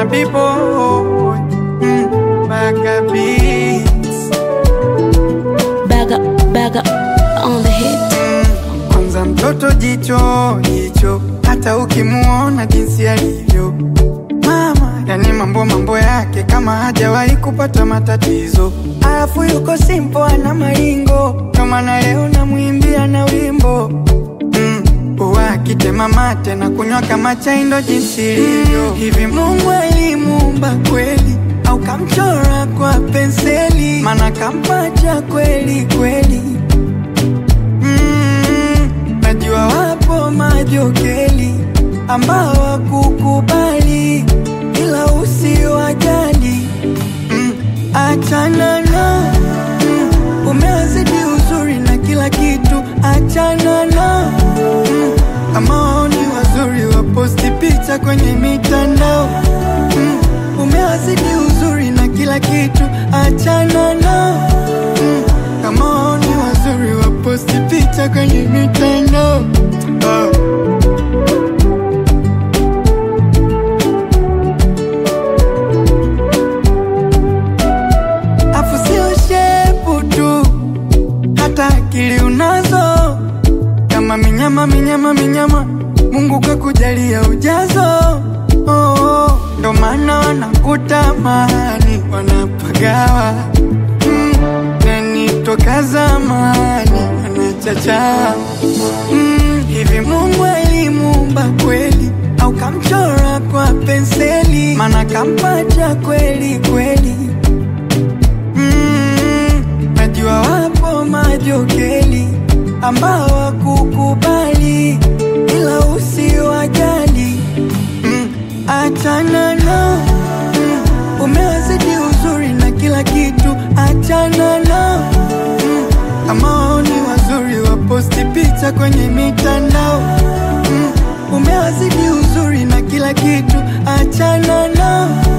B-boy mm, Baga Beats Baga, baga on the hit. Kwanza mtoto jicho jicho, hata ukimuona jinsi alivyo mama, yani mambo mambo yake kama hajawahi kupata matatizo, alafu yuko simpo, ana maringo, ndo maana leo namwimbia na wimbo mm. Huwa akitema mate na kunywa kama chai, ndo jinsi ilivyo. Hivi Mungu alimuumba kweli au kamchora kwa penseli? Maana kampacha kweli kweli Mm, najua wapo majokeli ambao wakukubali, ila usiwajali. Mm, achana na mm, umewazidi uzuri na kila kitu, achana na mm, kama wao ni wazuri waposti picha kwenye mitandao mm, umewazidi uzuri na kila kitu, achana na mm, kama wao ni wazuri waposti picha kwenye mitandao oh. Afu sio shepu tu, hata akili unazo, kama minyama minyama minyama, Mungu kakujalia ujazo oh, oh. Ndo maana wanakutamani wanapagawa mm, nani toka zamani wanachacha mm, hivi Mungu alimuumba kweli au kamchora kwa penseli? Maana kampacha kweli kweli Mm, najua wapo majokeli ambao wakukubali, ila usiwajali. Mm, achana na mm, umewazidi uzuri na kila kitu, achana na mm, kama wao ni wazuri waposti picha kwenye mitandao mm, umewazidi uzuri na kila kitu, achana na